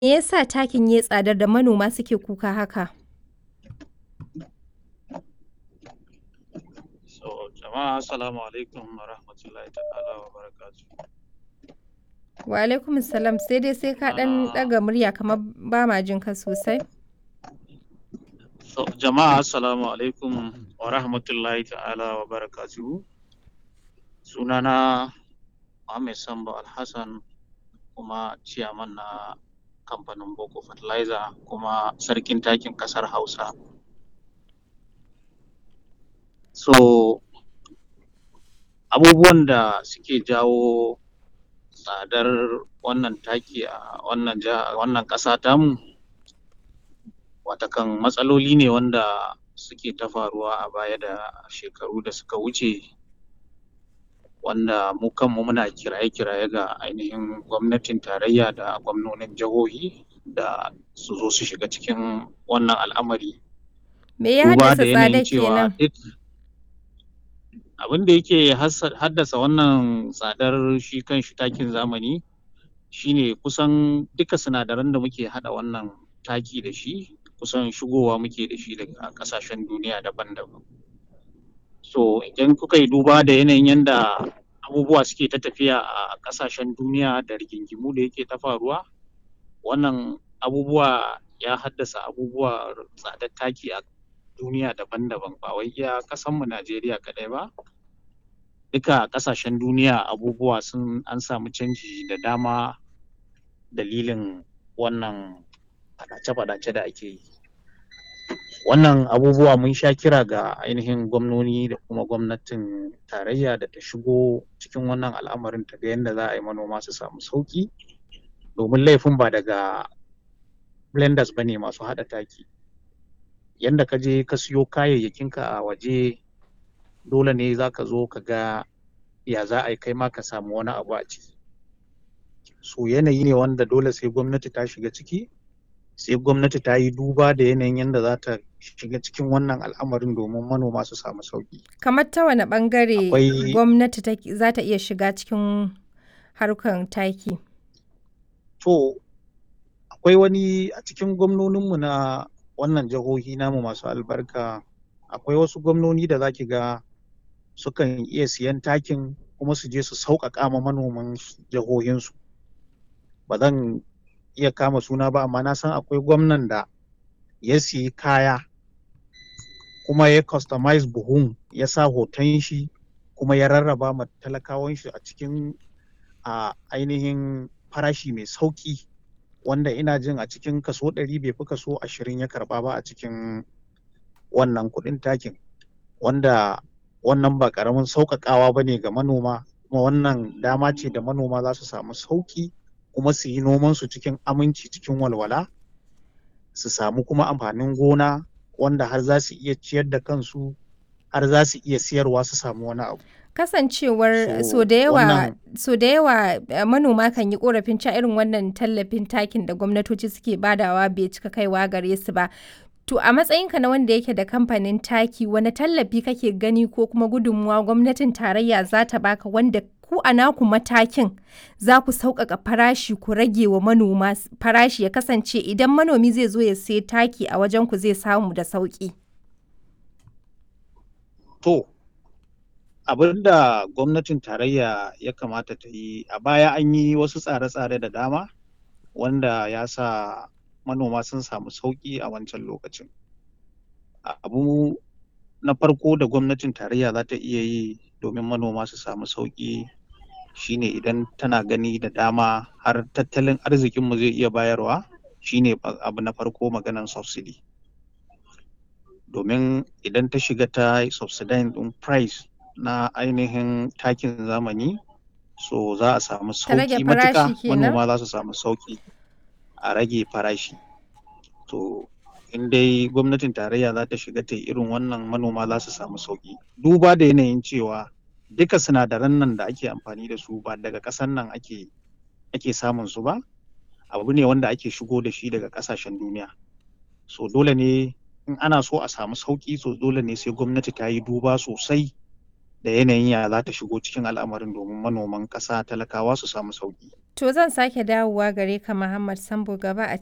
Me yasa takin ya yi tsadar da manoma suke kuka haka? So, jama'a assalamu alaikum wa rahmatullahi ta'ala wa barakatuh. Wa alaikum salam sai dai sai ka ɗan ɗaga murya kamar ba ma jin ka sosai. So, jama'a assalamu alaikum wa rahmatullahi ta'ala wa barakatuh. Sunana Muhammad Sambo Alhassan kuma ciyaman na kamfanin Boko Fertilizer kuma sarkin takin ƙasar Hausa. So, abubuwan da suke jawo tsadar wannan taki a wannan jiha wannan ƙasa tamu watakan matsaloli ne wanda suke ta faruwa a baya da shekaru da suka wuce wanda mu kanmu muna kiraye-kiraye ga ainihin gwamnatin tarayya da gwamnonin jihohi da su zo su shiga cikin wannan al'amari. Me ya Duba haddasa da yanayin tsadar cewa kenan? duk abin da yake hassa- haddasa wannan tsadar shi kanshi takin zamani shine kusan duka sinadaran da muke haɗa wannan taki da shi kusan shigowa muke da shi daga ƙasashen duniya daban-daban. So idan kuka yi duba da yanayin yanda abubuwa suke ta tafiya a ƙasashen duniya da rigingimu da yake ta faruwa, wannan abubuwa ya haddasa abubuwa tsadar taki a duniya daban-daban ba wai iya ƙasanmu Najeriya kaɗai ba. Duka ƙasashen duniya abubuwa sun an samu canji da dama dalilin wannan faɗace-faɗace da ake yi. Wannan abubuwa mun sha kira ga ainihin gwamnoni da kuma gwamnatin tarayya da ta shigo cikin wannan al'amarin ta ga yanda za a yi manoma su samu sauƙi domin laifin ba daga blenders ba ne masu haɗa taki. Yanda ka je ka siyo kayayyakinka a waje dole ne za ka zo ka ga ya za a yi kai ma ka samu wani abu a ciki. So yanayi ne wanda dole sai gwamnati ta shiga ciki, sai gwamnati ta yi duba da yanayin yanda za ta shiga cikin wannan al'amarin domin manoma su samu sauƙi. Kamar ta wane ɓangare Akwai gwamnati take- za ta iya shiga cikin harkar taki? to akwai wani a cikin gwamnoninmu na wannan jihohi namu masu albarka akwai wasu gwamnoni da za ki ga sukan iya siyan takin kuma su je su sauƙaƙa ma manoman jihohinsu. Ba zan iya kama suna ba amma na san akwai gwamnan da ya siyi kaya kuma ya customize buhun ya sa hoton shi kuma ya rarraba ma talakawan shi a cikin a ainihin farashi mai sauƙi wanda ina jin a cikin kaso ɗari bai fi kaso ashirin ya karɓa ba a cikin wannan kuɗin takin wanda wannan ba ƙaramin sauƙaƙawa ba ne ga manoma kuma wannan dama ce da manoma za su samu sauƙi kuma su yi nomansu cikin aminci cikin walwala su samu kuma amfanin gona wanda har za su iya ciyar da kansu har za su iya siyarwa su samu wani abu. Kasancewar So so da yawa wannan so da yawa eh, manoma kan yi korafin cewa irin wannan tallafin takin da gwamnatoci suke badawa bai cika kaiwa gare su ba. To a matsayinka na wanda yake da kamfanin taki wani tallafi kake gani ko kuma gudunmuwa gwamnatin tarayya za ta baka wanda ku a naku matakin za ku sauƙaƙa farashi ku rage wa manoma s- farashi ya kasance idan manomi zai zo ya sai taki a wajen ku zai samu da sauƙi. to abin da gwamnatin tarayya ya kamata ta yi a baya an yi wasu tsare-tsare da dama wanda ya sa manoma sun samu sauƙi a wancan lokacin. A- Abu na farko da gwamnatin tarayya za ta iya yi domin manoma su samu sauƙi shine idan tana gani da dama har tattalin arzikinmu zai iya bayarwa shine ba- abu na farko maganan subsidy. Domin idan ta shiga ta subsidizing ɗin price na ainihin takin zamani so za a samu Ta rage sauƙi farashi matuƙa kenan? manoma za su samu sauƙi a rage farashi. To in dai gwamnatin tarayya za ta shiga ta yi irin wannan manoma za su samu sauƙi. Duba da yanayin cewa duka sinadaran nan da ake amfani da su ba daga ƙasan nan ake ake samun su ba, abu ne wanda ake shigo da shi daga ƙasashen duniya. So dole ne in ana so a samu sauƙi so dole ne sai gwamnati ta yi duba sosai da yanayin ya za ta shigo cikin al'amarin domin manoman ƙasa talakawa su samu sauƙi. To zan sake dawowa gare ka Muhammad Sambo gaba a